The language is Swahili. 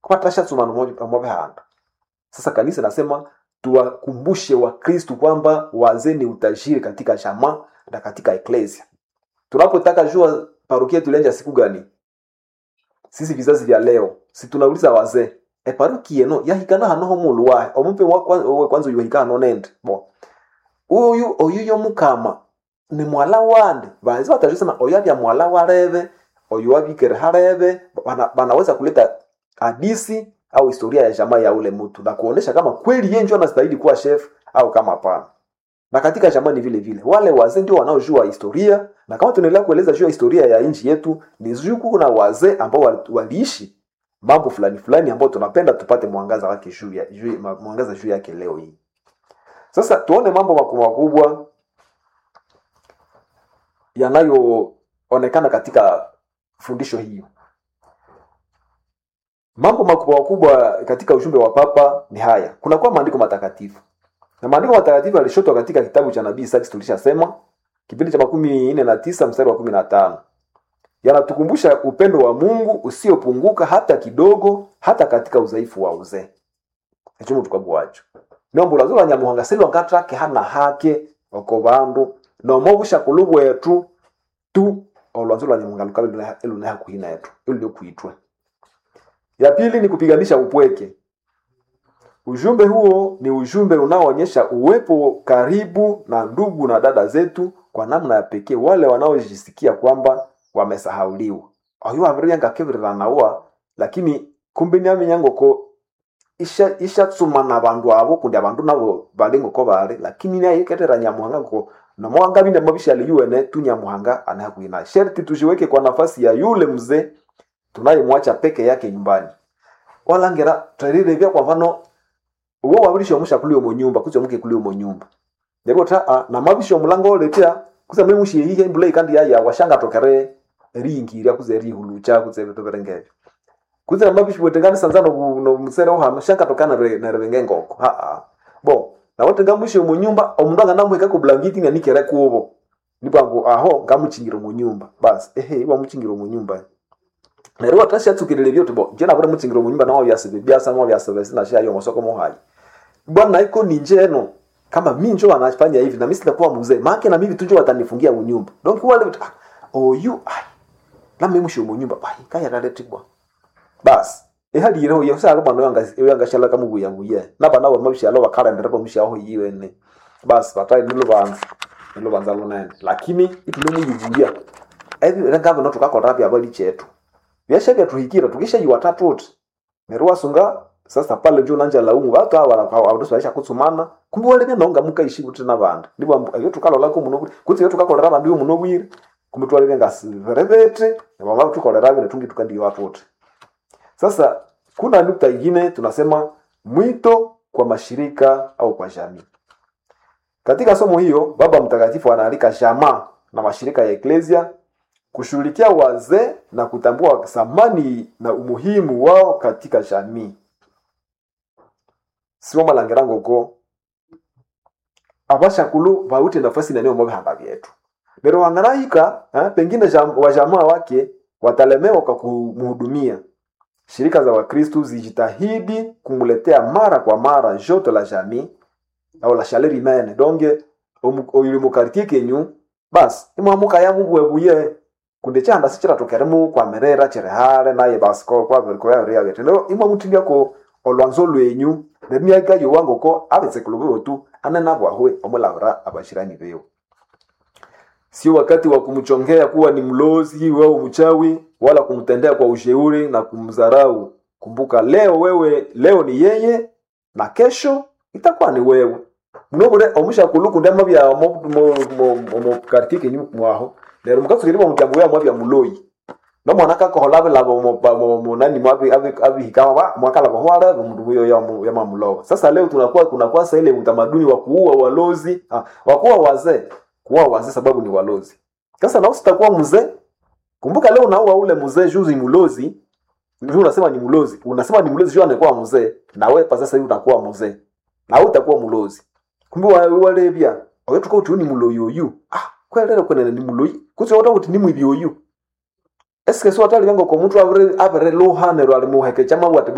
kwatashatsumana omobihanda sasa kanisa nasema tuwakumbushe wakristu kwamba wazee ni utajiri katika jamaa na katika eklesia tunapotaka jua parokia tulianja siku gani sisi vizazi vya leo si tunauliza wazee e parokia eno yahikana hanoho mulu wahe omumpe wa kwan- owe kwanza yuhika hano nende bo uyu oyu yomukama ni mwala wande banzi batajusema oyu abya mwala wareve oyu abikere hareve bana, banaweza kuleta hadisi au historia ya jamaa ya ule mtu na kuonesha kama kweli yeye ndio anastahili kuwa chef au kama hapana na katika jamaa ni vile vile wale wazee ndio wanaojua historia na kama tunaendelea kueleza juu ya historia ya nchi yetu ni juu kuna wazee ambao wali- waliishi mambo fulani fulani ambao tunapenda tupate mwangaza wake juu ya juu, ma- mwangaza juu yake leo hii sasa tuone mambo makubwa makubwa yanayoonekana katika fundisho hiyo mambo makubwa makubwa katika ujumbe wa papa ni haya kunakuwa maandiko matakatifu na maandiko matakatifu yalishotwa katika kitabu cha nabii Isaki tulishasema kipindi cha makumi nne na tisa mstari wa kumi na tano yanatukumbusha upendo wa mungu usiopunguka hata kidogo hata katika udhaifu wa uzee echomo tukabwacho nombo lwazo lwa nyamuhanga silwangatrake hana hake oko bandu nomo bushakulu bwetu tu olwanzo lwa nyamuhanga lukabe lune hakuhi netu iluliokuitwe ya pili ni kupiganisha upweke ujumbe huo ni ujumbe unaoonyesha uwepo karibu na ndugu na dada zetu kwa namna ya pekee wale wanaojisikia kwamba wamesahauliwa oyo waviriyangakeviriranawa lakini kumbe niamenyangoko isha ishatsuma na bandu abo kundi abandu nabo bali ngoko bali lakini naye ketera nyamuhanga ngo nomwanga binde mabishali yuene tu nyamuhanga anakuina sherti tujiweke kwa nafasi ya yule mzee tunayemwacha peke yake nyumbani walangera twarirevya kwa mfano uwo wabirisha omusha kuli omo nyumba kuzi omuke kuli omo nyumba ndipo ta a na mabisha omulango oletea kuza mwimushi yihe mbula ikandi yaya washanga tokere ringirya kuze rihulucha kuze vitu virengevyo kuze na mabishi bwetengani sanzano bu- no musere oha shanga tokana re na revenge ngoko ha ha bo na wotenga mwishi omo nyumba omundu anganamweka ku blanketi nga nikere kubo nipango aho ngamuchingira omo nyumba basi ehe iwa muchingira omo nyumba neryo watashatsukirire byote bo jena bure muchingira omo nyumba nawo byasibe byasa nawo byasibe sina sha yo mosoko mohali bwana iko ni njeno kama mi njo wanafanya hivi na mimi sitakuwa mzee maana na mimi tu njo watanifungia unyumba donc wale watu, ah, oh you ai na mimi mshi unyumba bai kaya kaletigwa bas ehali yero yo sa bwana yanga yanga shala kama buya buya na bana wa mabisha lo bakara ndere ko mshi aho yiwe ne bas batai nilo banza nilo banza lo nene lakini itulo mu yibuya ebi ranga bano tukakora bya bali chetu byasha bya tuhikira tukisha yi watatu wote nerwa sunga sasa pale njo nanja laumu watu hawa abadosi baisha kutsumana kumbe wale bena nga mukaishi kuti nabantu ndipo ambu- iyo tukalola ko muno kuti iyo tukakolera bantu iyo muno bwire kumbe twale benga verevete baba tukolera bine tungi tukandi watu wote sasa kuna nukta ingine tunasema mwito kwa mashirika au kwa jamii katika somo hiyo baba mtakatifu anaalika jamaa na mashirika ya eklesia kushughulikia wazee na kutambua thamani na umuhimu wao katika jamii siwo malangirango ko abashakulu bawute nafasi nanio mobihamba vyetu lero wangarahika eh, pengine jam, wajamaa wake watalemewa kwa kumhudumia shirika za wakristu zijitahidi kumletea mara kwa mara joto la jamii au la chaleur humaine donge oyuli mukartie kenyu basi imwamuka yamubwebuye kunde chanda sichiratokeremu kwamerera chirihale naye basi ko kwaviriko yaviriyavete lero imwamutindia ko olwanzo lwenyu nemiaga yowangoko abetsekulu bewotu anenabwahwe omulavira abashirani bewo sio wakati wa kumchongea kuwa ni mlozi au mchawi wala kumtendea kwa ushauri na kumdharau kumbuka leo wewe leo ni yeye na kesho itakuwa ni wewe mnobure omushakulu ndema bya omukartie kenyu mwaho lero mukatsukiri bamujambo ya mwabya muloyi no mwana kakohola labo munani mwabi abihikama mwakala kohwala mundu huyo ya mamulowa sasa leo tunakuwa kunakuwa sasa ile utamaduni wa kuua walozi ah, wa kuua wazee kuua wazee sababu ni walozi sasa na usitakuwa mzee kumbuka leo unaua ule mzee juzi mulozi Juu unasema ni mlozi unasema ni mlozi juu anakuwa mzee na wewe pa sasa hivi unakuwa mzee na wewe utakuwa mlozi kumbe wa- wale bia oyo tukao tu ni muloyi oyu ah kwelele kwenene ni muloyi kutse wata kuti ni mwibi oyu eske so atali vengo ko muntu avere avere luhanero ali muheke chama wati